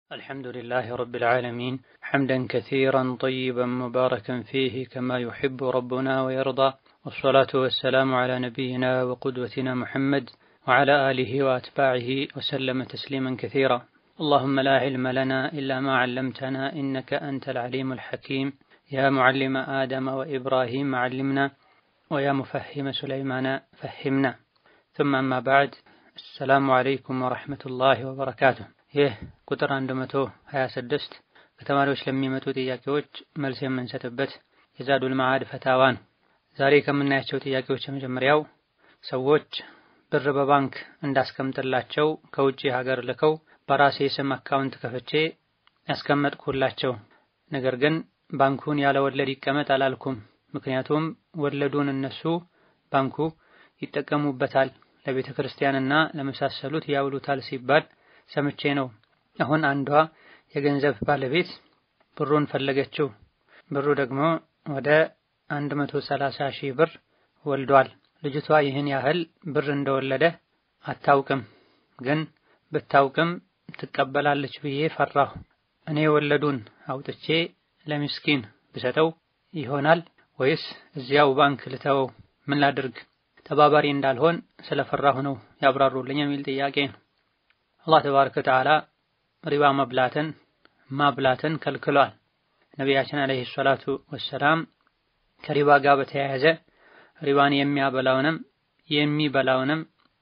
الحمد لله رب العالمين حمدا كثيرا طيبا مباركا فيه كما يحب ربنا ويرضى والصلاة والسلام على نبينا وقدوتنا محمد وعلى آله وأتباعه وسلم تسليما كثيرا اللهم لا علم لنا إلا ما علمتنا إنك أنت العليم الحكيم يا معلم آدم وإبراهيم علمنا ويا مفهم سليمان فهمنا ثم أما بعد السلام عليكم ورحمة الله وبركاته ይህ ቁጥር 126 ከተማሪዎች ለሚመጡ ጥያቄዎች መልስ የምንሰጥበት የዛዱል መዓድ ፈታዋ ነው። ዛሬ ከምናያቸው ጥያቄዎች የመጀመሪያው ሰዎች ብር በባንክ እንዳስቀምጥላቸው ከውጭ ሀገር ልከው በራሴ ስም አካውንት ከፍቼ ያስቀመጥኩላቸው፣ ነገር ግን ባንኩን ያለ ወለድ ይቀመጥ አላልኩም። ምክንያቱም ወለዱን እነሱ ባንኩ ይጠቀሙበታል፣ ለቤተ ክርስቲያንና ለመሳሰሉት ያውሉታል ሲባል ሰምቼ ነው። አሁን አንዷ የገንዘብ ባለቤት ብሩን ፈለገችው። ብሩ ደግሞ ወደ 130 ሺህ ብር ወልዷል። ልጅቷ ይህን ያህል ብር እንደወለደ አታውቅም፣ ግን ብታውቅም ትቀበላለች ብዬ ፈራሁ። እኔ ወለዱን አውጥቼ ለምስኪን ብሰጠው ይሆናል ወይስ እዚያው ባንክ ልተወው? ምን ላድርግ? ተባባሪ እንዳልሆን ስለፈራሁ ነው ያብራሩልኝ የሚል ጥያቄ ነው። አላህ ተባረከ ወተዓላ ሪባ መብላትን ማብላትን ከልክሏል። ነቢያችን አለይሂ ሰላቱ ወሰላም ከሪባ ጋር በተያያዘ ሪባን የሚያበላውንም የሚበላውንም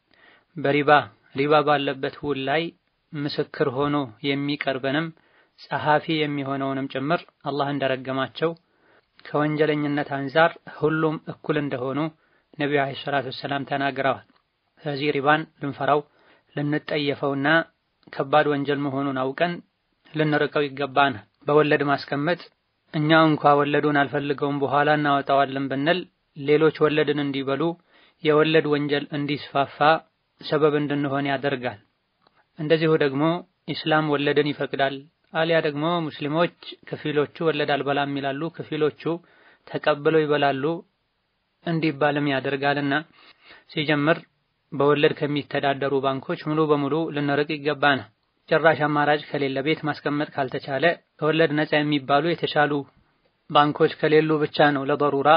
በሪባ ሪባ ባለበት ውል ላይ ምስክር ሆኖ የሚቀርበንም ጸሐፊ የሚሆነውንም ጭምር አላህ እንደረገማቸው ከወንጀለኝነት አንፃር ሁሉም እኩል እንደሆኑ ነቢዩ አለይሂ ሰላቱ ወሰላም ተናግረዋል። ስለዚህ ሪባን ልንፈራው ልንጠየፈውና ከባድ ወንጀል መሆኑን አውቀን ልንርቀው ይገባናል። በወለድ ማስቀመጥ እኛ እንኳ ወለዱን አልፈልገውም በኋላ እናወጣዋለን ብንል ሌሎች ወለድን እንዲበሉ የወለድ ወንጀል እንዲስፋፋ ሰበብ እንድንሆን ያደርጋል። እንደዚሁ ደግሞ ኢስላም ወለድን ይፈቅዳል። አሊያ ደግሞ ሙስሊሞች ከፊሎቹ ወለድ አልበላም ይላሉ፣ ከፊሎቹ ተቀብለው ይበላሉ እንዲባልም ያደርጋልና ሲጀምር በወለድ ከሚተዳደሩ ባንኮች ሙሉ በሙሉ ልንርቅ ይገባናል። ጭራሽ አማራጭ ከሌለ ቤት ማስቀመጥ ካልተቻለ ከወለድ ነፃ የሚባሉ የተሻሉ ባንኮች ከሌሉ ብቻ ነው ለበሩራ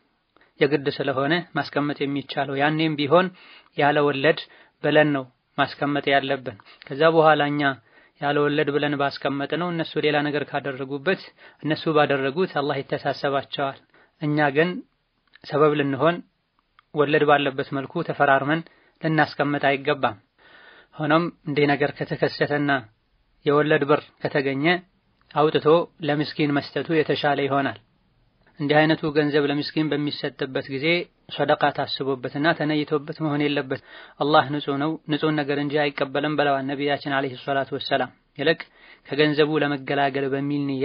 የግድ ስለሆነ ማስቀመጥ የሚቻለው። ያኔም ቢሆን ያለ ወለድ ብለን ነው ማስቀመጥ ያለብን። ከዛ በኋላ እኛ ያለ ወለድ ብለን ባስቀመጥ ነው እነሱ ሌላ ነገር ካደረጉበት እነሱ ባደረጉት አላህ ይተሳሰባቸዋል። እኛ ግን ሰበብ ልንሆን ወለድ ባለበት መልኩ ተፈራርመን ልናስቀምጥ አይገባም። ሆኖም እንዲህ ነገር ከተከሰተና የወለድ ብር ከተገኘ አውጥቶ ለምስኪን መስጠቱ የተሻለ ይሆናል። እንዲህ አይነቱ ገንዘብ ለምስኪን በሚሰጥበት ጊዜ ሰደቃ ታስቦበትና ተነይቶበት መሆን የለበት። አላህ ንጹህ ነው፣ ንጹህ ነገር እንጂ አይቀበልም ብለዋል ነቢያችን አለይሂ ሰላቱ ወሰላም። ይልቅ ከገንዘቡ ለመገላገል በሚል ንያ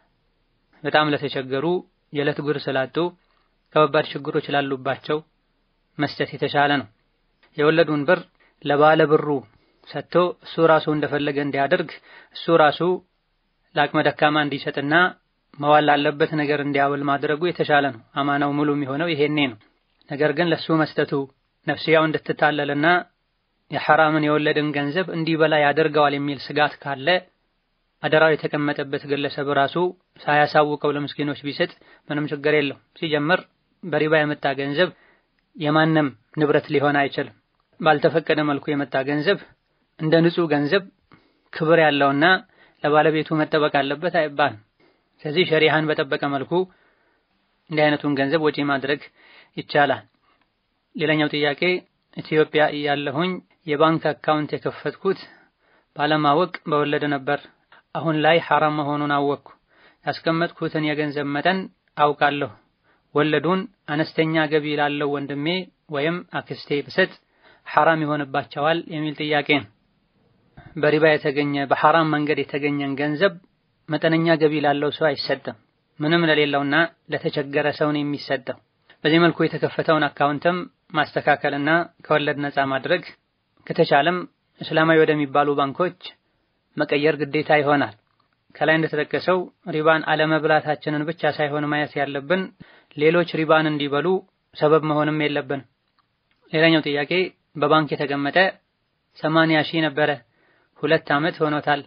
በጣም ለተቸገሩ የዕለት ጉር ስላጡ ከባባድ ችግሮች ላሉባቸው መስጠት የተሻለ ነው። የወለዱን ብር ለባለ ብሩ ሰጥቶ እሱ ራሱ እንደፈለገ እንዲያደርግ እሱ ራሱ ለአቅመ ደካማ እንዲሰጥና መዋል ላለበት ነገር እንዲያውል ማድረጉ የተሻለ ነው። አማናው ሙሉ የሚሆነው ይሄኔ ነው። ነገር ግን ለሱ መስጠቱ ነፍስያው እንድትታለልና የሐራምን የወለድን ገንዘብ እንዲበላ ያደርገዋል የሚል ስጋት ካለ አደራው የተቀመጠበት ግለሰብ ራሱ ሳያሳውቀው ለምስኪኖች ቢሰጥ ምንም ችግር የለው። ሲጀምር በሪባ የመጣ ገንዘብ የማንም ንብረት ሊሆን አይችልም። ባልተፈቀደ መልኩ የመጣ ገንዘብ እንደ ንጹህ ገንዘብ ክብር ያለውና ለባለቤቱ መጠበቅ አለበት አይባልም። ስለዚህ ሸሪሃን በጠበቀ መልኩ እንዲህ አይነቱን ገንዘብ ወጪ ማድረግ ይቻላል። ሌላኛው ጥያቄ ኢትዮጵያ እያለሁኝ የባንክ አካውንት የከፈትኩት ባለማወቅ በወለድ ነበር። አሁን ላይ ሐራም መሆኑን አወቅኩ። ያስቀመጥኩትን የገንዘብ መጠን አውቃለሁ። ወለዱን አነስተኛ ገቢ ላለው ወንድሜ ወይም አክስቴ ብሰጥ ሐራም ይሆንባቸዋል የሚል ጥያቄ ነው። በሪባ የተገኘ በሐራም መንገድ የተገኘን ገንዘብ መጠነኛ ገቢ ላለው ሰው አይሰጥም። ምንም ለሌለውና ለተቸገረ ሰው ነው የሚሰጠው። በዚህ መልኩ የተከፈተውን አካውንትም ማስተካከልና ከወለድ ነፃ ማድረግ ከተቻለም እስላማዊ ወደሚባሉ ባንኮች መቀየር ግዴታ ይሆናል። ከላይ እንደተጠቀሰው ሪባን አለመብላታችንን ብቻ ሳይሆን ማየት ያለብን ሌሎች ሪባን እንዲበሉ ሰበብ መሆንም የለብን። ሌላኛው ጥያቄ በባንክ የተቀመጠ ሰማንያ ሺህ ነበረ። ሁለት ዓመት ሆኖታል።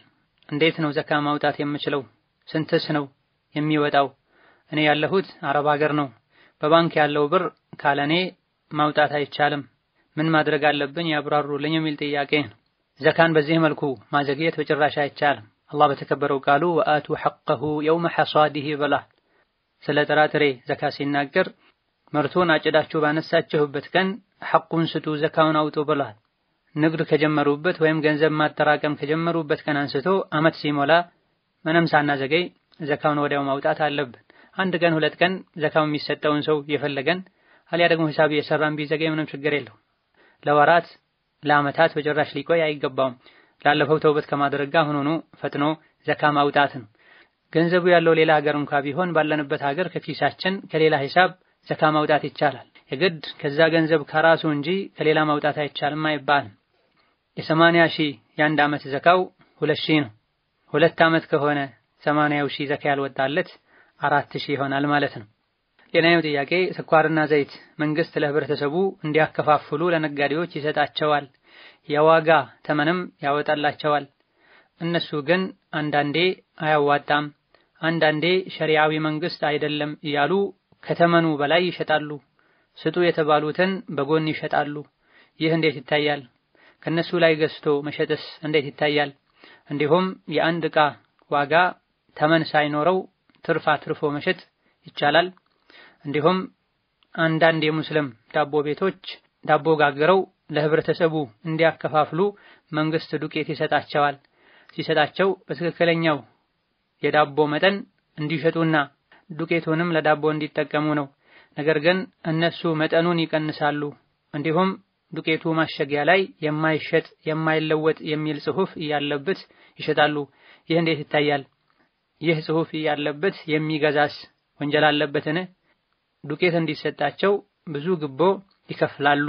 እንዴት ነው ዘካ ማውጣት የምችለው? ስንትስ ነው የሚወጣው? እኔ ያለሁት አረብ ሀገር ነው። በባንክ ያለው ብር ካለኔ ማውጣት አይቻልም። ምን ማድረግ አለብኝ ያብራሩልኝ የሚል ጥያቄ ነው። ዘካን በዚህ መልኩ ማዘግየት በጭራሽ አይቻልም። አላህ በተከበረው ቃሉ ወአቱ ሐቀሁ የውመ ሐሳዲህ ብሏል። ስለ ጥራጥሬ ዘካ ሲናገር ምርቱን አጭዳችሁ ባነሳችሁበት ቀን ሐቁን ስጡ፣ ዘካውን አውጡ ብሏል። ንግድ ከጀመሩበት ወይም ገንዘብ ማጠራቀም ከጀመሩበት ቀን አንስቶ አመት ሲሞላ ምንም ሳናዘገይ ዘካውን ወዲያው ማውጣት አለብን። አንድ ቀን ሁለት ቀን ዘካው የሚሰጠውን ሰው የፈለገን አሊያ ደግሞ ሂሳብ እየሰራን ቢዘገይ ምንም ችግር የለው። ለወራት ለአመታት በጭራሽ ሊቆይ አይገባውም። ላለፈው ተውበት ከማድረግ ጋር ሆኖ ፈጥኖ ዘካ ማውጣት ነው። ገንዘቡ ያለው ሌላ ሀገር እንኳ ቢሆን ባለንበት ሀገር ከኪሳችን ከሌላ ሂሳብ ዘካ ማውጣት ይቻላል። የግድ ከዛ ገንዘብ ከራሱ እንጂ ከሌላ ማውጣት አይቻልም አይባልም። የሰማንያ ሺህ የአንድ ዓመት ዘካው ሁለት ሺህ ነው። ሁለት ዓመት ከሆነ ሰማንያው ሺህ ዘካ ያልወጣለት አራት ሺህ ይሆናል ማለት ነው። ሌላኛው ጥያቄ ስኳርና ዘይት መንግስት ለህብረተሰቡ እንዲያከፋፍሉ ለነጋዴዎች ይሰጣቸዋል፣ የዋጋ ተመንም ያወጣላቸዋል። እነሱ ግን አንዳንዴ አያዋጣም፣ አንዳንዴ ሸሪዓዊ መንግስት አይደለም እያሉ ከተመኑ በላይ ይሸጣሉ። ስጡ የተባሉትን በጎን ይሸጣሉ። ይህ እንዴት ይታያል? ከነሱ ላይ ገዝቶ መሸጥስ እንዴት ይታያል? እንዲሁም የአንድ ዕቃ ዋጋ ተመን ሳይኖረው ትርፍ አትርፎ መሸጥ ይቻላል? እንዲሁም አንዳንድ የሙስሊም ዳቦ ቤቶች ዳቦ ጋግረው ለህብረተሰቡ እንዲያከፋፍሉ መንግስት ዱቄት ይሰጣቸዋል። ሲሰጣቸው በትክክለኛው የዳቦ መጠን እንዲሸጡና ዱቄቱንም ለዳቦ እንዲጠቀሙ ነው። ነገር ግን እነሱ መጠኑን ይቀንሳሉ። እንዲሁም ዱቄቱ ማሸጊያ ላይ የማይሸጥ የማይለወጥ የሚል ጽሑፍ እያለበት ይሸጣሉ። ይህ እንዴት ይታያል? ይህ ጽሑፍ እያለበት የሚገዛስ ወንጀል አለበትን? ዱቄት እንዲሰጣቸው ብዙ ግቦ ይከፍላሉ።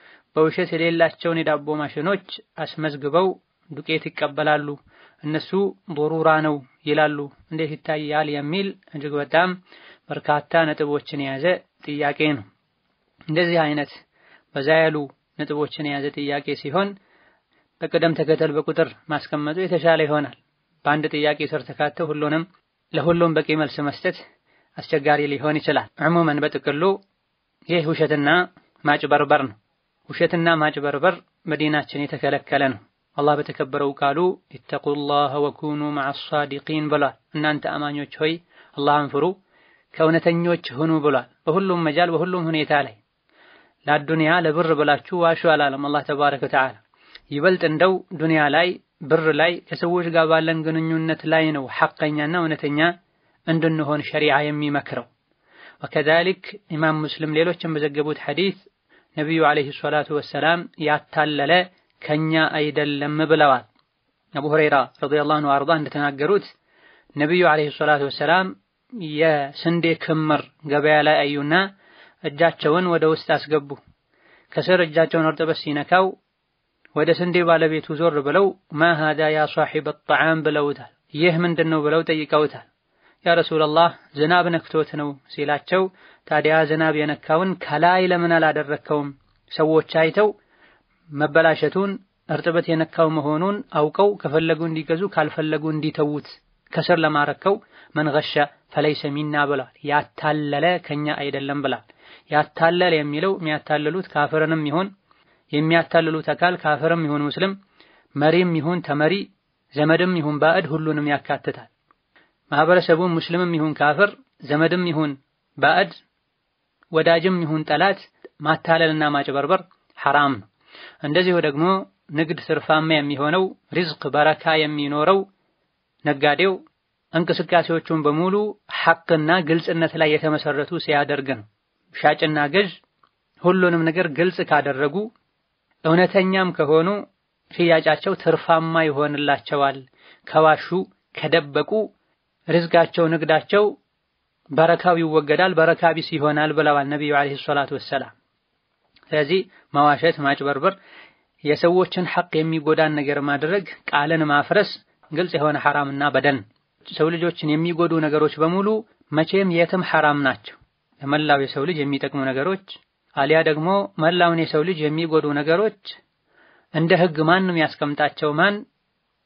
በውሸት የሌላቸውን የዳቦ ማሽኖች አስመዝግበው ዱቄት ይቀበላሉ። እነሱ ዶሩራ ነው ይላሉ። እንዴት ይታያል? የሚል እጅግ በጣም በርካታ ነጥቦችን የያዘ ጥያቄ ነው። እንደዚህ አይነት በዛ ያሉ ነጥቦችን የያዘ ጥያቄ ሲሆን በቅደም ተከተል በቁጥር ማስቀመጡ የተሻለ ይሆናል። በአንድ ጥያቄ ስር ተካተው ሁሉንም ለሁሉም በቂ መልስ መስጠት አስቸጋሪ ሊሆን ይችላል። ዕሙመን በጥቅሉ ይህ ውሸትና ማጭበርበር ነው። ውሸትና ማጭበርበር በዲናችን የተከለከለ ነው። አላህ በተከበረው ቃሉ ኢተቁላህ ወኩኑ መዐ ሳዲቂን ብሏል። እናንተ አማኞች ሆይ አላህን ፍሩ ከእውነተኞች ሁኑ ብሏል። በሁሉም መጃል በሁሉም ሁኔታ ላይ ለአዱንያ ለብር ብላችሁ ዋሹ አላለም አላህ ተባረከ ወተዓላ። ይበልጥ እንደው ዱንያ ላይ ብር ላይ ከሰዎች ጋር ባለን ግንኙነት ላይ ነው ሐቀኛና እውነተኛ እንድንሆን ሸሪዓ የሚመክረው። ወከዛሊክ ኢማም ሙስሊም ሌሎችም በዘገቡት ሐዲስ ነቢዩ ዓለይሂ ሰላቱ ወሰላም ያታለለ ከኛ አይደለም ብለዋል። አቡ ሁረይራ ረዲየላሁ ዐንሁ አርዳ እንደተናገሩት ነቢዩ ዓለይሂ ሰላቱ ወሰላም የስንዴ ክምር ገበያ ላይ አዩና እጃቸውን ወደ ውስጥ አስገቡ። ከስር እጃቸውን እርጥበት ሲነካው ወደ ስንዴ ባለቤቱ ዞር ብለው ማ ሃዳ ያ ሷሒበ ጣዓም ብለውታል። ይህ ምንድን ነው ብለው ጠይቀውታል። ያ ረሱላላህ ዝናብ ነክቶት ነው ሲላቸው፣ ታዲያ ዝናብ የነካውን ከላይ ለምን አላደረከውም? ሰዎች አይተው መበላሸቱን እርጥበት የነካው መሆኑን አውቀው ከፈለጉ እንዲገዙ ካልፈለጉ እንዲተዉት ከስር ለማረከው መን ገሸ ፈለይሰ ሚና ብሏል። ያታለለ ከኛ አይደለም ብሏል። ያታለለ የሚለው የሚያታልሉት ካፍርንም ይሁን የሚያታልሉት አካል ካፍርም ይሁን ሙስሊም፣ መሪም ይሁን ተመሪ፣ ዘመድም ይሁን ባዕድ ሁሉንም ያካትታል። ማህበረሰቡም ሙስሊምም ይሁን ካፍር፣ ዘመድም ይሁን ባዕድ፣ ወዳጅም ይሁን ጠላት ማታለልና ማጭበርበር ሐራም ነው። እንደዚሁ ደግሞ ንግድ ትርፋማ የሚሆነው ሪዝቅ በረካ የሚኖረው ነጋዴው እንቅስቃሴዎቹን በሙሉ ሐቅና ግልጽነት ላይ የተመሰረቱ ሲያደርግ ነው። ሻጭና ገዥ ሁሉንም ነገር ግልጽ ካደረጉ እውነተኛም ከሆኑ ሽያጫቸው ትርፋማ ይሆንላቸዋል። ከዋሹ ከደበቁ ርዝቃቸው፣ ንግዳቸው በረካው ይወገዳል፣ በረካ ቢስ ይሆናል ብለዋል ነቢዩ ዓለይሂ ሰላቱ ወሰላም። ስለዚህ መዋሸት፣ ማጭበርበር፣ የሰዎችን ሐቅ የሚጎዳን ነገር ማድረግ፣ ቃልን ማፍረስ ግልጽ የሆነ ሐራምና በደል ሰው ልጆችን የሚጎዱ ነገሮች በሙሉ መቼም የትም ሐራም ናቸው። ለመላው የሰው ልጅ የሚጠቅሙ ነገሮች አሊያ ደግሞ መላውን የሰው ልጅ የሚጎዱ ነገሮች እንደ ሕግ ማንም ያስቀምጣቸው ማን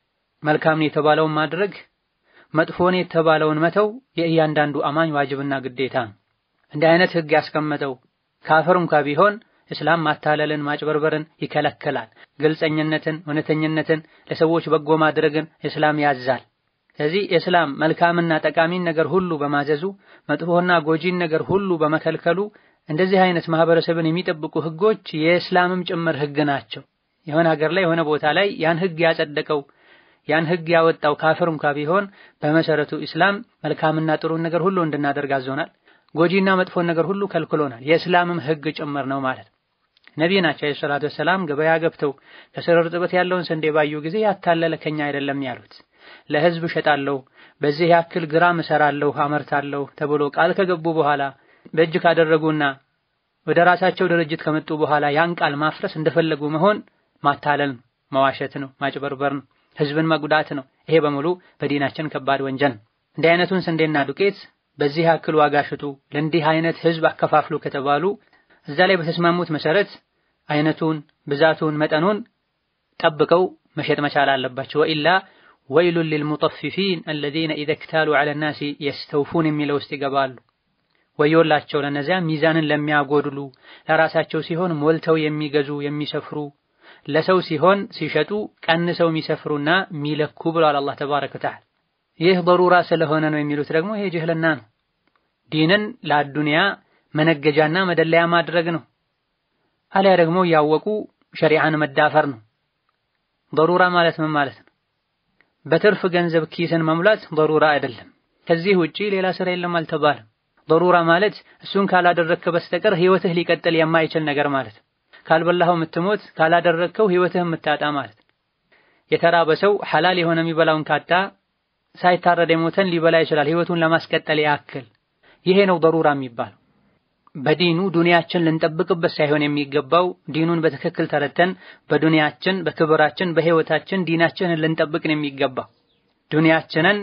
መልካም የተባለውን ማድረግ መጥፎን የተባለውን መተው የእያንዳንዱ አማኝ ዋጅብና ግዴታ ነው። እንዲህ አይነት ህግ ያስቀመጠው ካፍር እንኳ ቢሆን እስላም ማታለልን፣ ማጭበርበርን ይከለክላል። ግልጸኝነትን፣ እውነተኝነትን፣ ለሰዎች በጎ ማድረግን እስላም ያዛል። ስለዚህ እስላም መልካምና ጠቃሚን ነገር ሁሉ በማዘዙ መጥፎና ጎጂን ነገር ሁሉ በመከልከሉ እንደዚህ አይነት ማህበረሰብን የሚጠብቁ ህጎች የእስላምም ጭምር ህግ ናቸው። የሆነ ሀገር ላይ የሆነ ቦታ ላይ ያን ህግ ያጸደቀው ያን ህግ ያወጣው ካፍር እንኳ ቢሆን በመሰረቱ ኢስላም መልካምና ጥሩን ነገር ሁሉ እንድናደርግ አዞናል። ጎጂና መጥፎን ነገር ሁሉ ከልክሎናል። የእስላምም ህግ ጭምር ነው ማለት ነው። ነቢይ ናቸው አለይሂ ሰላቱ ወሰላም ገበያ ገብተው ከስር እርጥበት ያለውን ስንዴ ባዩ ጊዜ ያታለለ ከኛ አይደለም ያሉት። ለህዝብ እሸጣለሁ፣ በዚህ ያክል ግራም እሰራለሁ፣ አመርታለሁ ተብሎ ቃል ከገቡ በኋላ በእጅ ካደረጉና ወደ ራሳቸው ድርጅት ከመጡ በኋላ ያን ቃል ማፍረስ እንደፈለጉ መሆን ማታለል ነው፣ መዋሸት ነው፣ ማጭበርበር ነው፣ ህዝብን መጉዳት ነው። ይሄ በሙሉ በዲናችን ከባድ ወንጀል ነው። እንዲህ አይነቱን ስንዴና ዱቄት በዚህ ያክል ዋጋ ሽጡ፣ ለእንዲህ አይነት ህዝብ አከፋፍሉ ከተባሉ እዛ ላይ በተስማሙት መሰረት አይነቱን፣ ብዛቱን፣ መጠኑን ጠብቀው መሸጥ መቻል አለባቸው። ወኢላ ወይሉን ሊልሙጠፊፊን አለዚነ ኢዘ ክታሉ ዐለ ናሲ የስተውፉን የሚለው ውስጥ ይገባሉ። ወዮላቸው ለነዚያ ሚዛንን ለሚያጎድሉ ለራሳቸው ሲሆን ሞልተው የሚገዙ የሚሰፍሩ፣ ለሰው ሲሆን ሲሸጡ ቀንሰው የሚሰፍሩና የሚለኩ ብለዋል አላህ ተባረከ ወተዓላ። ይህ በሩራ ስለሆነ ነው የሚሉት ደግሞ ይሄ ጅህልና ነው። ዲንን ለአዱንያ መነገጃና መደለያ ማድረግ ነው። አሊያ ደግሞ ያወቁ ሸሪዓን መዳፈር ነው። በሩራ ማለት ምን ማለት ነው? በትርፍ ገንዘብ ኪስን መሙላት በሩራ አይደለም። ከዚህ ውጪ ሌላ ስራ የለም አልተባለም። በሩራ ማለት እሱን ካላደረግክ በስተቀር ህይወትህ ሊቀጥል የማይችል ነገር ማለት ነው። ካልበላኸው የምትሞት ካላደረግከው ህይወትህ የምታጣ ማለት ነው። የተራበ ሰው ሐላል የሆነ የሚበላውን ካጣ ሳይታረድ የሞተን ሊበላ ይችላል ህይወቱን ለማስቀጠል ያክል። ይሄ ነው በሩራ የሚባለው። በዲኑ ዱንያችን ልንጠብቅበት ሳይሆን የሚገባው ዲኑን በትክክል ተረተን በዱንያችን በክብራችን በህይወታችን ዲናችንን ልንጠብቅ ነው የሚገባው። ዱንያችንን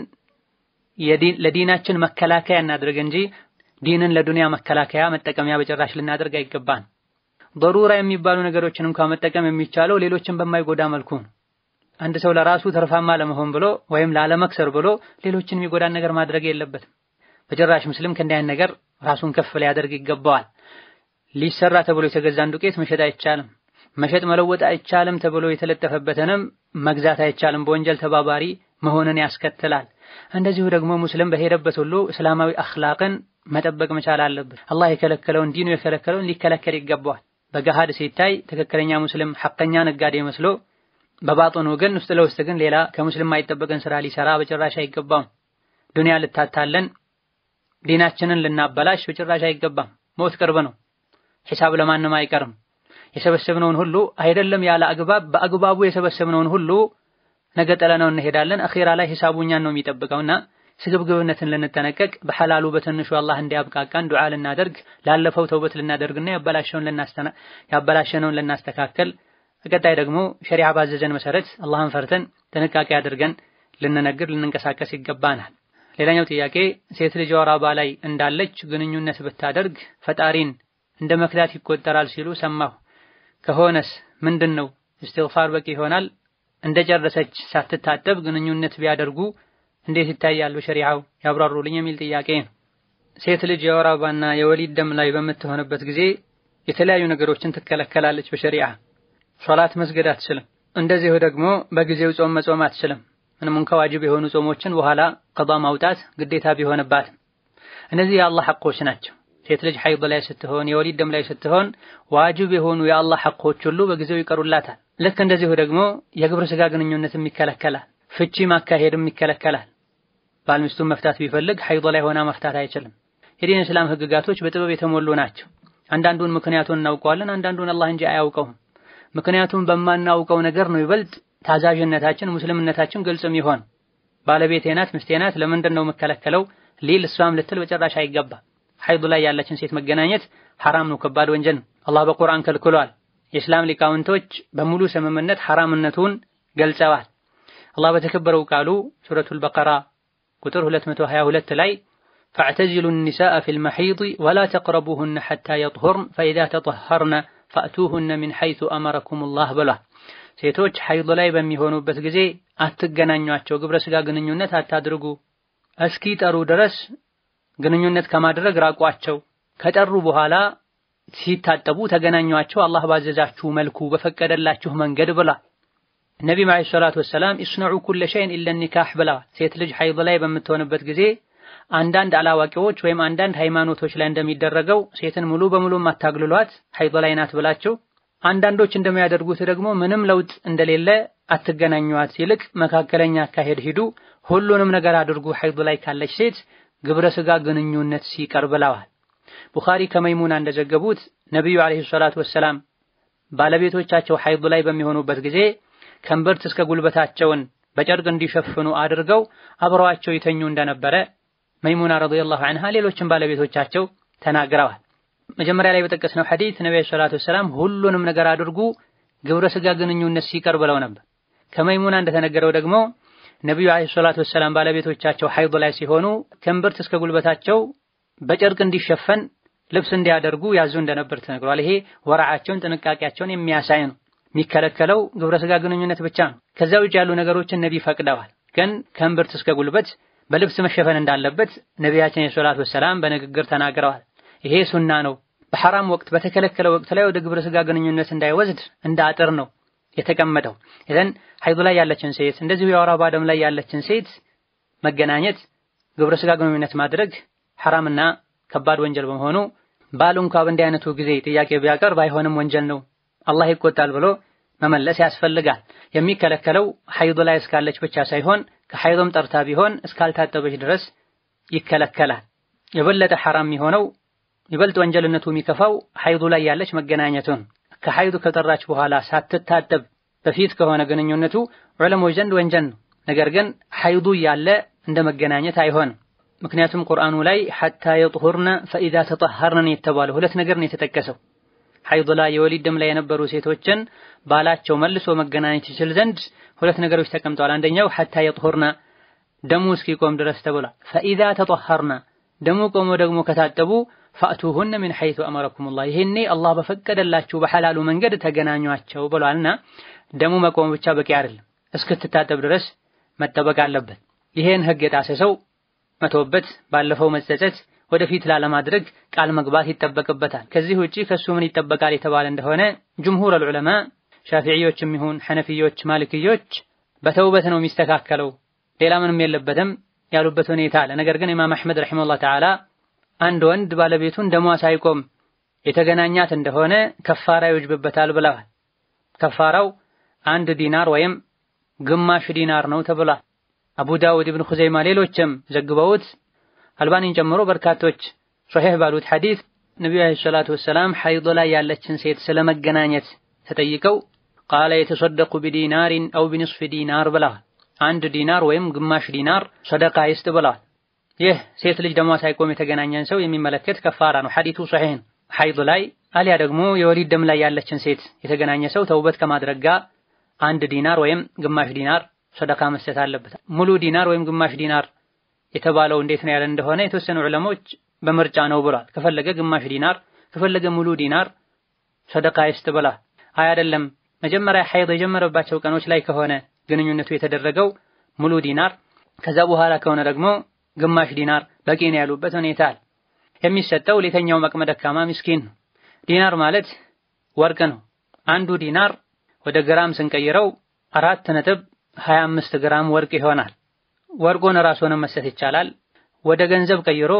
ለዲናችን መከላከያ እናድርግ እንጂ ዲንን ለዱንያ መከላከያ መጠቀሚያ በጭራሽ ልናደርግ አይገባን። በሩራ የሚባሉ ነገሮችን እንኳን መጠቀም የሚቻለው ሌሎችን በማይጎዳ መልኩ ነው። አንድ ሰው ለራሱ ተርፋማ ለመሆን ብሎ ወይም ላለመክሰር ብሎ ሌሎችን የሚጎዳን ነገር ማድረግ የለበትም። በጭራሽ ሙስሊም ከእንዲህ አይነት ነገር ራሱን ከፍ ሊያደርግ ይገባዋል። ሊሰራ ተብሎ የተገዛን ዱቄት መሸጥ አይቻልም። መሸጥ መለወጥ አይቻልም ተብሎ የተለጠፈበትንም መግዛት አይቻልም። በወንጀል ተባባሪ መሆንን ያስከትላል። እንደዚሁ ደግሞ ሙስሊም በሄደበት ሁሉ እስላማዊ አኽላቅን መጠበቅ መቻል አለበት። አላህ የከለከለውን ዲኑ የከለከለውን ሊከለከል ይገባዋል። በገሃድ ሲታይ ትክክለኛ ሙስሊም ሐቀኛ ነጋዴ መስሎ በባጥኑ ግን ውስጥ ለውስጥ ግን ሌላ ከሙስሊም የማይጠበቅን ስራ ሊሰራ በጭራሽ አይገባም። ዱንያ ልታታለን ዲናችንን ልናበላሽ በጭራሽ አይገባም። ሞት ቅርብ ነው። ሒሳብ ለማንም አይቀርም። የሰበሰብነውን ሁሉ አይደለም ያለ አግባብ በአግባቡ የሰበሰብነውን ሁሉ ነገ ጥለነው እንሄዳለን። አኺራ ላይ ሒሳቡ እኛን ነው የሚጠብቀውና ስግብግብነትን ልንጠነቀቅ በሐላሉ በትንሹ አላህ እንዲያብቃቃን ዱዓ ልናደርግ ላለፈው ተውበት ልናደርግና ያበላሸውን ልናስተና ያበላሸነውን ልናስተካከል በቀጣይ ደግሞ ሸሪዓ ባዘዘን መሰረት አላህን ፈርተን ጥንቃቄ አድርገን ልንነግር ልንንቀሳቀስ ይገባናል። ሌላኛው ጥያቄ ሴት ልጅ ወር አበባ ላይ እንዳለች ግንኙነት ብታደርግ ፈጣሪን እንደ መክዳት ይቆጠራል ሲሉ ሰማሁ። ከሆነስ ምንድን ነው? እስትግፋር በቂ ይሆናል? እንደጨረሰች ሳትታጠብ ግንኙነት ቢያደርጉ እንዴት ይታያል በሸሪዓው ያብራሩልኝ የሚል ጥያቄ ነው። ሴት ልጅ የወር አበባና የወሊድ ደም ላይ በምትሆንበት ጊዜ የተለያዩ ነገሮችን ትከለከላለች በሸሪዓ ሶላት መስገድ አትችልም። እንደዚሁ ደግሞ በጊዜው ጾም መጾም አትችልም። ምንም እንኳ ዋጅብ የሆኑ ጾሞችን በኋላ ቀዷ ማውጣት ግዴታ ቢሆንባትም እነዚህ የአላህ ሐቆች ናቸው። ሴት ልጅ ሐይድ ላይ ስትሆን፣ የወሊድ ደም ላይ ስትሆን ዋጅብ የሆኑ የአላህ ሐቆች ሁሉ በጊዜው ይቀሩላታል። ልክ እንደዚሁ ደግሞ የግብረ ስጋ ግንኙነትም ይከለከላል። ፍቺ ማካሄድም ይከለከላል። ባል ሚስቱን መፍታት ቢፈልግ ሐይድ ላይ ሆና መፍታት አይችልም። የዲን እስላም ህግጋቶች በጥበብ የተሞሉ ናቸው። አንዳንዱን ምክንያቱን እናውቀዋለን፣ አንዳንዱን አላህ እንጂ አያውቀውም። ምክንያቱም በማናውቀው ነገር ነው ይበልጥ ታዛዥነታችን ሙስልምነታችን ግልጽም ይሆን ባለቤቴ ናት ሚስቴ ናት ለምንድን ነው የምከለከለው ሊል እሷም ልትል በጭራሽ አይገባ። ሐይድ ላይ ያለችን ሴት መገናኘት ሐራም ነው፣ ከባድ ወንጀል ነው። አላህ በቁርአን ከልክሏል። የእስላም ሊቃውንቶች በሙሉ ስምምነት ሐራምነቱን ገልጸዋል። አላህ በተከበረው ቃሉ ሱረቱል በቀራ ቁጥር 222 ላይ ፈዕተዚሉ ኒሳአ ፊል መሒድ ወላ ተቅረቡሁነ ሐታ የጥሁርን ፈኢዛ ተጠሀርነ ፈእቱሁነ ሚን ሐይሱ አመረኩሙላህ ብሏል። ሴቶች ሐይድ ላይ በሚሆኑበት ጊዜ አትገናኟቸው፣ ግብረ ስጋ ግንኙነት አታድርጉ፣ እስኪ ጠሩ ድረስ ግንኙነት ከማድረግ ራቋቸው። ከጠሩ በኋላ ሲታጠቡ ተገናኟቸው፣ አላህ ባዘዛችሁ መልኩ በፈቀደላችሁ መንገድ ብላ ነቢ ዓለይሂ ሰላቱ ወሰላም ኢስነዑ ኩለ ሸይን ኢለ ኒካህ ብለዋል። ሴት ልጅ ሐይድ ላይ በምትሆንበት ጊዜ አንዳንድ አላዋቂዎች ወይም አንዳንድ ሃይማኖቶች ላይ እንደሚደረገው ሴትን ሙሉ በሙሉ አታግልሏት ሐይድ ላይ ናት ብላቸው፣ አንዳንዶች እንደሚያደርጉት ደግሞ ምንም ለውጥ እንደሌለ አትገናኟት፣ ይልቅ መካከለኛ አካሄድ ሂዱ፣ ሁሉንም ነገር አድርጉ ሐይድ ላይ ካለች ሴት ግብረ ስጋ ግንኙነት ሲቀር ብለዋል። ቡኻሪ ከመይሙና እንደዘገቡት ነቢዩ ዓለይሂ ሰላቱ ወሰላም ባለቤቶቻቸው ሐይድ ላይ በሚሆኑበት ጊዜ ከእምብርት እስከ ጉልበታቸውን በጨርቅ እንዲሸፍኑ አድርገው አብረዋቸው ይተኙ እንደነበረ መይሙና ረዲየላሁ ዐንሃ ሌሎችም ባለቤቶቻቸው ተናግረዋል። መጀመሪያ ላይ በጠቀስነው ሐዲስ ነብዩ ሰለላሁ ዐለይሂ ወሰለም ሁሉንም ነገር አድርጉ ግብረ ስጋ ግንኙነት ሲቀር ብለው ነበር። ከመይሙና እንደተነገረው ደግሞ ነብዩ ዐለይሂ ሰላቱ ወሰላም ባለቤቶቻቸው ሐይድ ላይ ሲሆኑ ከእምብርት እስከ ጉልበታቸው በጨርቅ እንዲሸፈን ልብስ እንዲያደርጉ ያዙ እንደነበር ተነግሯል። ይሄ ወራዓቸውን ጥንቃቄያቸውን የሚያሳይ ነው። የሚከለከለው ግብረ ስጋ ግንኙነት ብቻ ነው። ከዛ ውጭ ያሉ ነገሮችን ነቢ ፈቅደዋል። ግን ከእምብርት እስከ ጉልበት በልብስ መሸፈን እንዳለበት ነቢያችን የሰላቱ ወሰላም በንግግር ተናግረዋል። ይሄ ሱና ነው። በሐራም ወቅት በተከለከለ ወቅት ላይ ወደ ግብረ ስጋ ግንኙነት እንዳይወስድ እንደ አጥር ነው የተቀመጠው። ይዘን ሐይድ ላይ ያለችን ሴት እንደዚሁ የወር አበባ ደም ላይ ያለችን ሴት መገናኘት፣ ግብረ ስጋ ግንኙነት ማድረግ ሐራምና ከባድ ወንጀል በመሆኑ ባሉ እንኳ በእንዲህ አይነቱ ጊዜ ጥያቄ ቢያቀርብ አይሆንም ወንጀል ነው አላህ ይቆጣል ብሎ መመለስ ያስፈልጋል። የሚከለከለው ሐይድ ላይ እስካለች ብቻ ሳይሆን ከሐይድም ጠርታ ቢሆን እስካልታጠበች ድረስ ይከለከላል። የበለጠ ሐራም የሚሆነው ይበልጥ ወንጀልነቱ የሚከፋው ሐይዱ ላይ ያለች መገናኘቱን ከሐይዱ ከጠራች በኋላ ሳትታጠብ በፊት ከሆነ ግንኙነቱ ዑለሞች ዘንድ ወንጀል ነው። ነገር ግን ሐይዱ ያለ እንደ መገናኘት አይሆንም። ምክንያቱም ቁርአኑ ላይ ሐታ የጥሁርነ ፈኢዛ ተጠሀርነ የተባለው ሁለት ነገር ነው የተጠቀሰው። ሐይድ ላይ የወሊድ ደም ላይ የነበሩ ሴቶችን ባላቸው መልሶ መገናኘት ይችል ዘንድ ሁለት ነገሮች ተቀምጠዋል። አንደኛው ሐታ የጥሁርነ ደሙ እስኪቆም ድረስ ተብሏል። ፈኢዛ ተጠሀርነ ደሙ ቆሞ ደግሞ ከታጠቡ ፈእቱሁነ ሚን ሐይቱ አመረኩሙላህ ይሄኔ አላህ በፈቀደላችሁ በሐላሉ መንገድ ተገናኟቸው ብሏልና ደሙ መቆም ብቻ በቂ አይደለም፣ እስክትታጠብ ድረስ መጠበቅ አለበት። ይሄን ህግ የጣሰ ሰው መተውበት፣ ባለፈው መጸጸት፣ ወደፊት ላለማድረግ ቃል መግባት ይጠበቅበታል። ከዚህ ውጪ ከሱ ምን ይጠበቃል የተባለ እንደሆነ ጅምሁር አልዑለማ ሻፊዒዮችም ይሁን ሐነፊዮች፣ ማሊክዮች በተውበት ነው የሚስተካከለው ሌላ ምንም የለበትም ያሉበት ሁኔታ አለ። ነገር ግን ኢማም አሕመድ ረሒመሁላህ ተዓላ አንድ ወንድ ባለቤቱን ደሟ ሳይቆም የተገናኛት እንደሆነ ከፋራ ይወጅብበታል ብለዋል። ከፋራው አንድ ዲናር ወይም ግማሽ ዲናር ነው ተብሏል። አቡ ዳውድ፣ ኢብኑ ኹዘይማ ሌሎችም ዘግበውት አልባኒን ጨምሮ በርካቶች ሶሒህ ባሉት ሐዲስ ነቢዩ ዓለይሂ ሰላቱ ወሰላም ሐይድ ላይ ያለችን ሴት ስለመገናኘት ተጠይቀው ቃለ የተሰደቁ ቢዲናሪን አው ቢንስፊ ዲናር ብለዋል። አንድ ዲናር ወይም ግማሽ ዲናር ሰደቃ ይስጥ ብለዋል። ይህ ሴት ልጅ ደሟ ሳይቆም የተገናኘን ሰው የሚመለከት ከፋራ ነው። ሐዲቱ ሶሒህ ነው። ሐይድ ላይ አሊያ ደግሞ የወሊድ ደም ላይ ያለችን ሴት የተገናኘ ሰው ተውበት ከማድረግ ጋር አንድ ዲናር ወይም ግማሽ ዲናር ሰደቃ መስጠት አለበት። ሙሉ ዲናር ወይም ግማሽ ዲናር የተባለው እንዴት ነው ያለ እንደሆነ የተወሰኑ ዑለሞች በምርጫ ነው ብሏል። ከፈለገ ግማሽ ዲናር ከፈለገ ሙሉ ዲናር ሰደቃ ይስጥ ብላ አይ አይደለም መጀመሪያ ሐይድ የጀመረባቸው ቀኖች ላይ ከሆነ ግንኙነቱ የተደረገው ሙሉ ዲናር ከዛ በኋላ ከሆነ ደግሞ ግማሽ ዲናር በቂ ነው ያሉበት ሁኔታ አለ። የሚሰጠው ለተኛው አቅመ ደካማ ምስኪን ነው። ዲናር ማለት ወርቅ ነው። አንዱ ዲናር ወደ ግራም ስንቀይረው አራት ነጥብ 25 ግራም ወርቅ ይሆናል። ወርቁን ራሱንም መስጠት ይቻላል። ወደ ገንዘብ ቀይሮ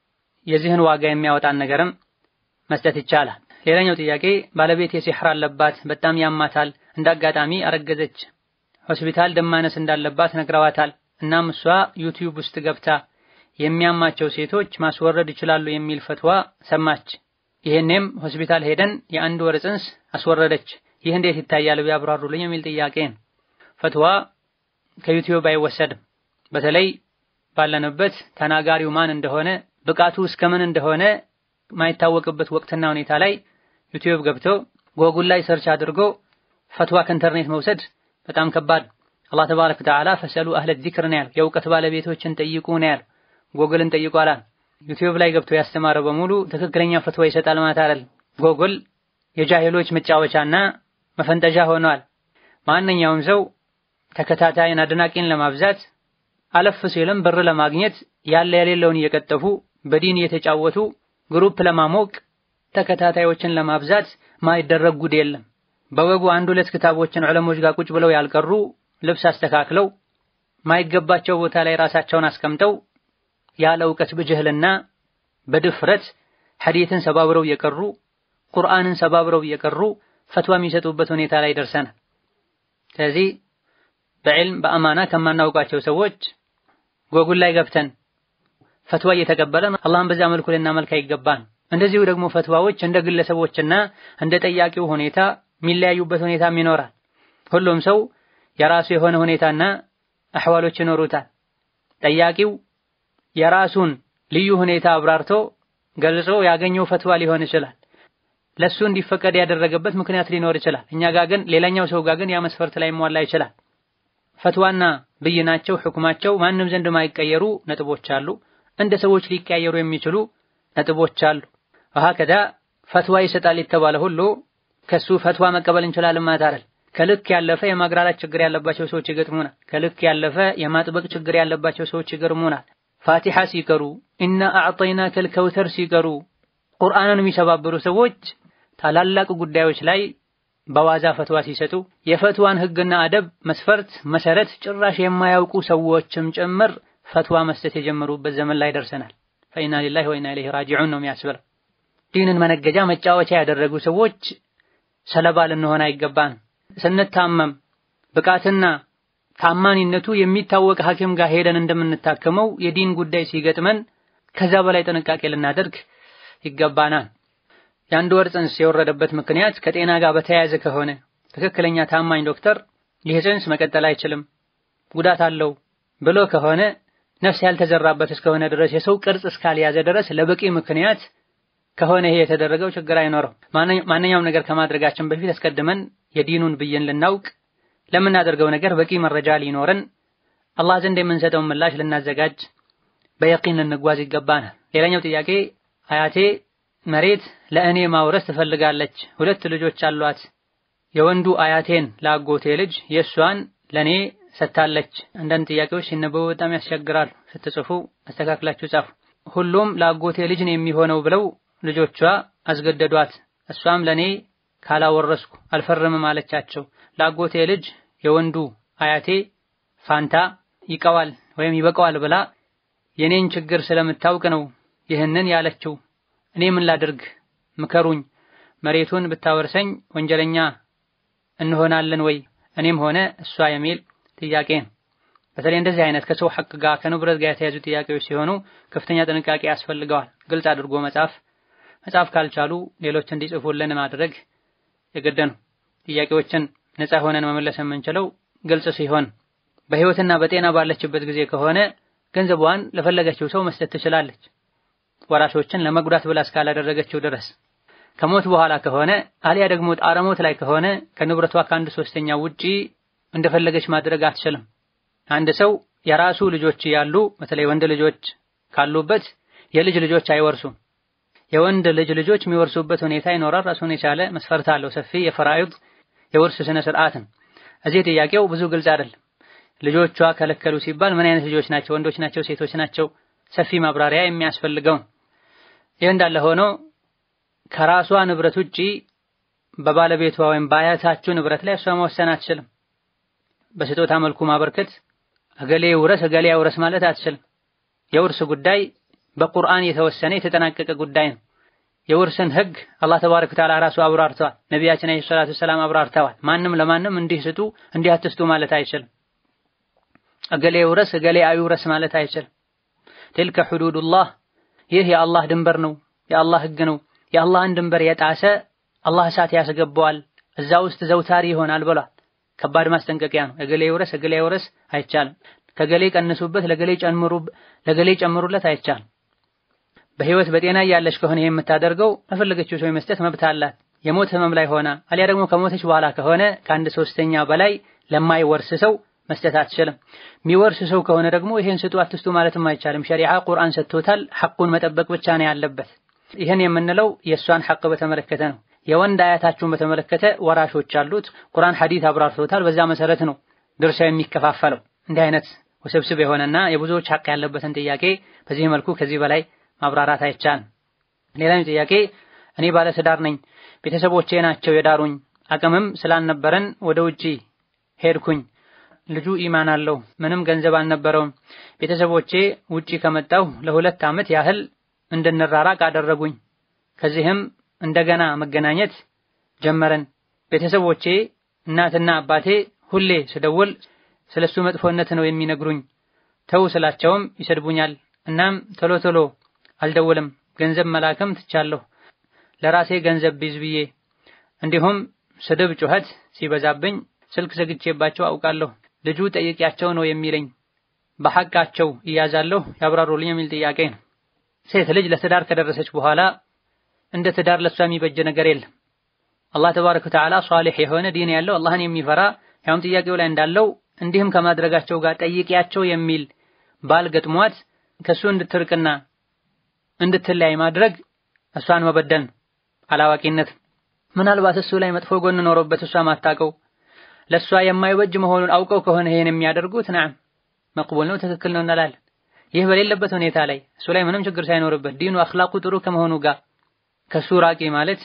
የዚህን ዋጋ የሚያወጣን ነገርም መስጠት ይቻላል። ሌላኛው ጥያቄ ባለቤት የሲሕር አለባት፣ በጣም ያማታል። እንደ አጋጣሚ አረገዘች። ሆስፒታል ደም ማነስ እንዳለባት ነግረዋታል። እናም እሷ ዩቲዩብ ውስጥ ገብታ የሚያማቸው ሴቶች ማስወረድ ይችላሉ የሚል ፈትዋ ሰማች። ይሄኔም ሆስፒታል ሄደን የአንድ ወር ጽንስ አስወረደች። ይህ እንዴት ይታያል ቢያብራሩልኝ የሚል ጥያቄ ነው። ፈትዋ ከዩቲዩብ አይወሰድም። በተለይ ባለንበት ተናጋሪው ማን እንደሆነ ብቃቱ እስከምን እንደሆነ ማይታወቅበት ወቅትና ሁኔታ ላይ ዩቲዩብ ገብቶ ጎጉል ላይ ሰርች አድርጎ ፈትዋ ከኢንተርኔት መውሰድ በጣም ከባድ። አላህ ተባረከ ወተዓላ ፈሰሉ አህለ ዚክር ነው ያለው፣ የእውቀት ባለቤቶችን ጠይቁ ነው ያለው። ጎግልን ጠይቁ አላል። ዩቲዩብ ላይ ገብቶ ያስተማረ በሙሉ ትክክለኛ ፈትዋ ይሰጣል ማለት አይደለም። ጎግል የጃሂሎች መጫወቻና መፈንጠዣ ሆኗል። ማንኛውም ሰው ተከታታይን አድናቂን ለማብዛት አለፍ ሲልም ብር ለማግኘት ያለ የሌለውን እየቀጠፉ በዲን እየተጫወቱ ግሩፕ ለማሞቅ ተከታታዮችን ለማብዛት ማይደረግ ጉድ የለም። በወጉ አንድ ሁለት ክታቦችን ዑለሞች ጋር ቁጭ ብለው ያልቀሩ ልብስ አስተካክለው ማይገባቸው ቦታ ላይ ራሳቸውን አስቀምጠው ያለ እውቀት በጅህልና በድፍረት ሐዲትን ሰባብረው እየቀሩ ቁርአንን ሰባብረው እየቀሩ ፈትዋ የሚሰጡበት ሁኔታ ላይ ደርሰናል። ስለዚህ በዕልም በአማና ከማናውቃቸው ሰዎች ጎጉል ላይ ገብተን ፈትዋ እየተቀበለን አላህን በዛ መልኩ ልናመልክ አይገባን። እንደዚሁ ደግሞ ፈትዋዎች እንደ ግለሰቦችና እንደ ጠያቂው ሁኔታ የሚለያዩበት ሁኔታም ይኖራል። ሁሉም ሰው የራሱ የሆነ ሁኔታና አሕዋሎች ይኖሩታል። ጠያቂው የራሱን ልዩ ሁኔታ አብራርቶ ገልጾ ያገኘው ፈትዋ ሊሆን ይችላል። ለሱ እንዲፈቀድ ያደረገበት ምክንያት ሊኖር ይችላል። እኛ ጋር ግን ሌላኛው ሰው ጋር ግን ያ መስፈርት ላይ ሟላ ይችላል። ፈትዋና ብይናቸው ሕኩማቸው ማንም ዘንድ ማይቀየሩ ነጥቦች አሉ። እንደ ሰዎች ሊቀያየሩ የሚችሉ ነጥቦች አሉ። ወሀከዛ ፈትዋ ይሰጣል የተባለ ሁሉ ከሱ ፈትዋ መቀበል እንችላለን ማለት አይደል። ከልክ ያለፈ የማግራራት ችግር ያለባቸው ሰዎች ይገጥሙናል። ከልክ ያለፈ የማጥበቅ ችግር ያለባቸው ሰዎች ይገርሙናል። ፋቲሓ ሲቀሩ ኢና አዕጠይናከል ከውተር ሲቀሩ ቁርአንን የሚሰባብሩ ሰዎች ታላላቅ ጉዳዮች ላይ በዋዛ ፈትዋ ሲሰጡ የፈትዋን ሕግና አደብ መስፈርት መሰረት ጭራሽ የማያውቁ ሰዎችም ጭምር ፈትዋ መስጠት የጀመሩበት ዘመን ላይ ደርሰናል። ፈኢና ሊላሂ ወኢና ኢለይሂ ራጂዑን ነው የሚያስብለው። ዲንን መነገጃ መጫወቻ ያደረጉ ሰዎች ሰለባ ልንሆን አይገባን። ስንታመም ብቃትና ታማኒነቱ የሚታወቅ ሐኪም ጋር ሄደን እንደምንታከመው የዲን ጉዳይ ሲገጥመን ከዛ በላይ ጥንቃቄ ልናደርግ ይገባናል። የአንድ ወር ጽንስ የወረደበት ምክንያት ከጤና ጋር በተያያዘ ከሆነ ትክክለኛ ታማኝ ዶክተር ይህ ጽንስ መቀጠል አይችልም፣ ጉዳት አለው ብሎ ከሆነ ነፍስ ያልተዘራበት እስከሆነ ድረስ የሰው ቅርጽ እስካልያዘ ድረስ ለበቂ ምክንያት ከሆነ ይሄ የተደረገው ችግር አይኖረው። ማንኛውም ነገር ከማድረጋችን በፊት አስቀድመን የዲኑን ብይን ልናውቅ ለምናደርገው ነገር በቂ መረጃ ሊኖረን አላህ ዘንድ የምንሰጠውን ምላሽ ልናዘጋጅ በየቂን ልንጓዝ ይገባናል። ሌላኛው ጥያቄ አያቴ መሬት ለእኔ ማውረስ ትፈልጋለች። ሁለት ልጆች አሏት። የወንዱ አያቴን ለአጎቴ ልጅ የእሷን ለእኔ ሰጥታለች። አንዳንድ ጥያቄዎች ሲነበቡ በጣም ያስቸግራሉ። ስትጽፉ አስተካክላችሁ ጻፉ። ሁሉም ለአጎቴ ልጅ ነው የሚሆነው ብለው ልጆቿ አስገደዷት። እሷም ለእኔ ካላወረስኩ አልፈርምም አለቻቸው። ለአጎቴ ልጅ የወንዱ አያቴ ፋንታ ይቀዋል ወይም ይበቃዋል ብላ የኔን ችግር ስለምታውቅ ነው ይህንን ያለችው። እኔ ምን ላድርግ? ምከሩኝ። መሬቱን ብታወርሰኝ ወንጀለኛ እንሆናለን ወይ እኔም ሆነ እሷ የሚል ጥያቄ ነው። በተለይ እንደዚህ አይነት ከሰው ሐቅ ጋር ከንብረት ጋር የተያዙ ጥያቄዎች ሲሆኑ ከፍተኛ ጥንቃቄ ያስፈልገዋል። ግልጽ አድርጎ መጻፍ፣ መጻፍ ካልቻሉ ሌሎች እንዲጽፉልን ማድረግ የግድ ነው። ጥያቄዎችን ነፃ ሆነን መመለስ የምንችለው ግልጽ ሲሆን፣ በህይወትና በጤና ባለችበት ጊዜ ከሆነ ገንዘቧን ለፈለገችው ሰው መስጠት ትችላለች። ወራሾችን ለመጉዳት ብላ እስካላደረገችው ድረስ ከሞት በኋላ ከሆነ አሊያ ደግሞ ጣረሞት ላይ ከሆነ ከንብረቷ ከአንድ ሶስተኛ ውጪ እንደፈለገች ማድረግ አትችልም። አንድ ሰው የራሱ ልጆች ያሉ በተለይ ወንድ ልጆች ካሉበት የልጅ ልጆች አይወርሱም። የወንድ ልጅ ልጆች የሚወርሱበት ሁኔታ ይኖራል። ራሱን የቻለ መስፈርት አለው። ሰፊ የፈራኢድ የውርስ ስነ ስርዓትን እዚህ ጥያቄው ብዙ ግልጽ አይደለም። ልጆቿ ከለከሉ ሲባል ምን አይነት ልጆች ናቸው? ወንዶች ናቸው? ሴቶች ናቸው? ሰፊ ማብራሪያ የሚያስፈልገው ይህ እንዳለ ሆኖ ከራሷ ንብረት ውጪ በባለቤቷ ወይም በአያታችሁ ንብረት ላይ እሷ መወሰን አትችልም። በስጦታ መልኩ ማበርከት እገሌ ውረስ እገሌ ያውረስ ማለት አትችልም። የውርስ ጉዳይ በቁርአን የተወሰነ የተጠናቀቀ ጉዳይ ነው። የውርስን ህግ አላህ ተባረከ ወተዓላ ራሱ አብራርተዋል። ነቢያችን አለይሂ ሰላቱ ሰላም አብራርተዋል። ማንም ለማንም እንዲህ ስጡ እንዲህ አትስጡ ማለት አይችልም። እገሌ ውረስ እገሌ አይውረስ ማለት አይችልም። ትልከ ሁዱዱላህ ይህ የአላህ ድንበር ነው፣ የአላህ ህግ ነው። የአላህን ድንበር የጣሰ አላህ እሳት ያስገባዋል፣ እዛ ውስጥ ዘውታሪ ይሆናል ብሏል። ከባድ ማስጠንቀቂያ ነው። እገሌ ይውረስ እገሌ አይውረስ አይቻልም። ከገሌ ቀንሱበት ለገሌ ጨምሩ ለገሌ ጨምሩለት አይቻልም። በህይወት በጤና እያለች ከሆነ የምታደርገው ለፈለገችው ሰው የመስጠት መብት አላት። የሞት ህመም ላይ ሆና አሊያ ደግሞ ከሞተች በኋላ ከሆነ ከአንድ ሶስተኛ በላይ ለማይወርስ ሰው መስጠት አትችልም። የሚወርስ ሰው ከሆነ ደግሞ ይሄን ስጡ አትስጡ ማለትም አይቻልም። ሸሪዓ ቁርአን ሰጥቶታል። ሐቁን መጠበቅ ብቻ ነው ያለበት። ይህን የምንለው የእሷን ሐቅ በተመለከተ ነው። የወንድ አያታችሁን በተመለከተ ወራሾች አሉት። ቁርአን ሐዲስ አብራርቶታል። በዛ መሰረት ነው ድርሻ የሚከፋፈለው። እንዲህ አይነት ውስብስብ የሆነና የብዙዎች ሐቅ ያለበትን ጥያቄ በዚህ መልኩ ከዚህ በላይ ማብራራት አይቻልም። ሌላኛው ጥያቄ እኔ ባለትዳር ነኝ፣ ቤተሰቦቼ ናቸው የዳሩኝ። አቅምም ስላልነበረን ወደ ውጪ ሄድኩኝ። ልጁ ኢማን አለው፣ ምንም ገንዘብ አልነበረውም። ቤተሰቦቼ ውጪ ከመጣሁ ለሁለት ዓመት ያህል እንድንራራቅ አደረጉኝ። ከዚህም እንደገና መገናኘት ጀመረን። ቤተሰቦቼ እናትና አባቴ ሁሌ ስደውል ስለሱ መጥፎነት ነው የሚነግሩኝ። ተው ስላቸውም ይሰድቡኛል። እናም ቶሎ ቶሎ አልደውልም። ገንዘብ መላክም ትቻለሁ ለራሴ ገንዘብ ቢዝ ብዬ። እንዲሁም ስድብ፣ ጩኸት ሲበዛብኝ ስልክ ዘግቼባቸው አውቃለሁ። ልጁ ጠይቂያቸው ነው የሚለኝ። በሐቃቸው እያዛለሁ ያብራሩልኝ የሚል ጥያቄ ነው። ሴት ልጅ ለትዳር ከደረሰች በኋላ እንደ ትዳር ለሷ የሚበጅ ነገር የለም። አላህ ተባረከ ወተዓላ ሷሊህ የሆነ ዲን ያለው አላህን የሚፈራ ያውም ጥያቄው ላይ እንዳለው እንዲህም ከማድረጋቸው ጋር ጠይቂያቸው የሚል ባል ገጥሟት ከሱ እንድትርቅና እንድትለያይ ማድረግ እሷን መበደል አላዋቂነት። ምናልባት እሱ ላይ መጥፎ ጎን ኖሮበት እሷ ማታቀው ለእሷ የማይበጅ መሆኑን አውቀው ከሆነ ይሄን የሚያደርጉት ናም መቅቡል ነው፣ ትክክል ነው እንላለን። ይህ በሌለበት ሁኔታ ላይ እሱ ላይ ምንም ችግር ሳይኖርበት ዲኑ አኽላቁ ጥሩ ከመሆኑ ጋር ከሱ ራቂ ማለት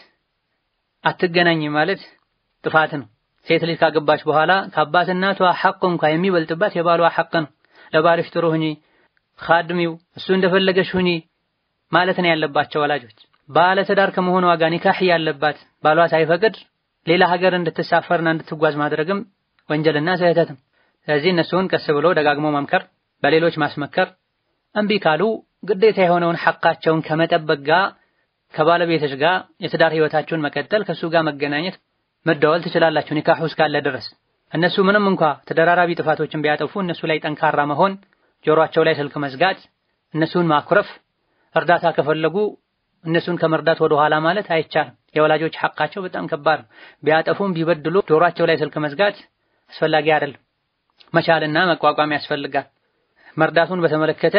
አትገናኝ ማለት ጥፋት ነው። ሴት ልጅ ካገባች በኋላ ከአባት እናቷ ሐቅ እንኳ የሚበልጥባት የባሏ ሐቅ ነው። ለባልሽ ጥሩ ሁኚ፣ ኻድሚው እሱ እንደፈለገሽ ሁኚ ማለት ነው ያለባቸው ወላጆች። ባለ ትዳር ከመሆኗ ጋር ኒካህ ያለባት ባሏ ሳይፈቅድ ሌላ ሀገር እንድትሳፈርና እንድትጓዝ ማድረግም ወንጀልና ስህተት ነው። ስለዚህ እነሱን ቀስ ብሎ ደጋግሞ መምከር፣ በሌሎች ማስመከር፣ እምቢ ካሉ ግዴታ የሆነውን ሐቃቸውን ከመጠበቅ ጋር ከባለቤትሽ ጋር የትዳር ህይወታችሁን መቀጠል ከሱ ጋር መገናኘት መደወል ትችላላችሁ ኒካሁ እስካለ ድረስ። እነሱ ምንም እንኳ ተደራራቢ ጥፋቶችን ቢያጠፉ እነሱ ላይ ጠንካራ መሆን፣ ጆሮአቸው ላይ ስልክ መዝጋት፣ እነሱን ማኩረፍ፣ እርዳታ ከፈለጉ እነሱን ከመርዳት ወደ ኋላ ማለት አይቻልም። የወላጆች ሐቃቸው በጣም ከባድ ነው። ቢያጠፉም ቢበድሉ ጆሮአቸው ላይ ስልክ መዝጋት አስፈላጊ አይደለም። መቻልና መቋቋም ያስፈልጋል። መርዳቱን በተመለከተ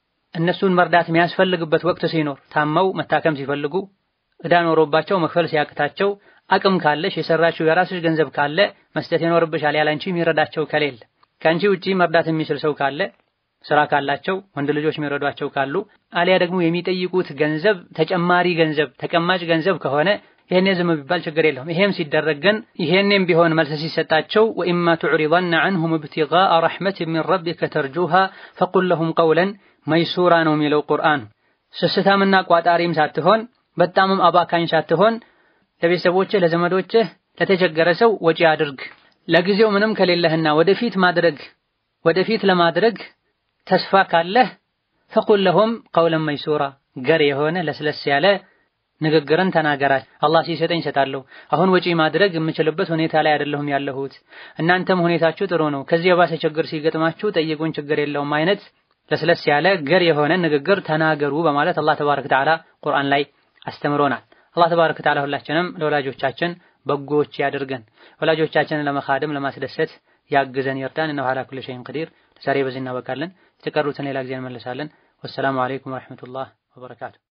እነሱን መርዳት የሚያስፈልግበት ወቅት ሲኖር ታመው መታከም ሲፈልጉ ዕዳ ኖሮባቸው መክፈል ሲያቅታቸው አቅም ካለሽ የሰራችው የራስሽ ገንዘብ ካለ መስጠት ይኖርብሻል። ያላንቺ የሚረዳቸው ከሌለ ከአንቺ ውጪ መርዳት የሚችል ሰው ካለ ስራ ካላቸው ወንድ ልጆች የሚረዷቸው ካሉ አሊያ ደግሞ የሚጠይቁት ገንዘብ ተጨማሪ ገንዘብ ተቀማጭ ገንዘብ ከሆነ ይሄኔ ዝም ቢባል ችግር የለውም። ይሄም ሲደረግ ግን ይሄኔም ቢሆን መልስ ሲሰጣቸው ወኢማ ቱዕሪضن عنهم ابتغاء رحمة من ربك ترجوها فقل لهم قولا መይሱራ ነው የሚለው ቁርአን። ስስታምና ቋጣሪም ሳትሆን በጣምም አባካኝ ሳትሆን ለቤተሰቦችህ፣ ለዘመዶችህ፣ ለተቸገረ ሰው ወጪ አድርግ። ለጊዜው ምንም ከሌለህና ወደፊት ማድረግ ወደፊት ለማድረግ ተስፋ ካለህ ፈቁል ለሁም ቀውለን መይሱራ ገር የሆነ ለስለስ ያለ ንግግርን ተናገራች። አላህ ሲሰጠኝ እሰጣለሁ። አሁን ወጪ ማድረግ የምችልበት ሁኔታ ላይ አይደለሁም ያለሁት። እናንተም ሁኔታችሁ ጥሩ ነው። ከዚህ የባሰ ችግር ሲገጥማችሁ ጠይቁን፣ ችግር የለውም አይነት ለስለስ ያለ ገር የሆነ ንግግር ተናገሩ በማለት አላህ ተባረከ ወተዓላ ቁርአን ላይ አስተምሮናል። አላህ ተባረከ ወተዓላ ሁላችንም ለወላጆቻችን በጎዎች ያድርገን። ወላጆቻችንን ለመኻደም ለማስደሰት ያግዘን ይርዳን። እነሆ ዐላ ኩሊ ሸይኢን ቀዲር። ዛሬ በዚህ እናበቃለን። የተቀሩትን ሌላ ጊዜ እንመለሳለን። ወሰላሙ ዐለይኩም ወረሕመቱላህ ወበረካቱ።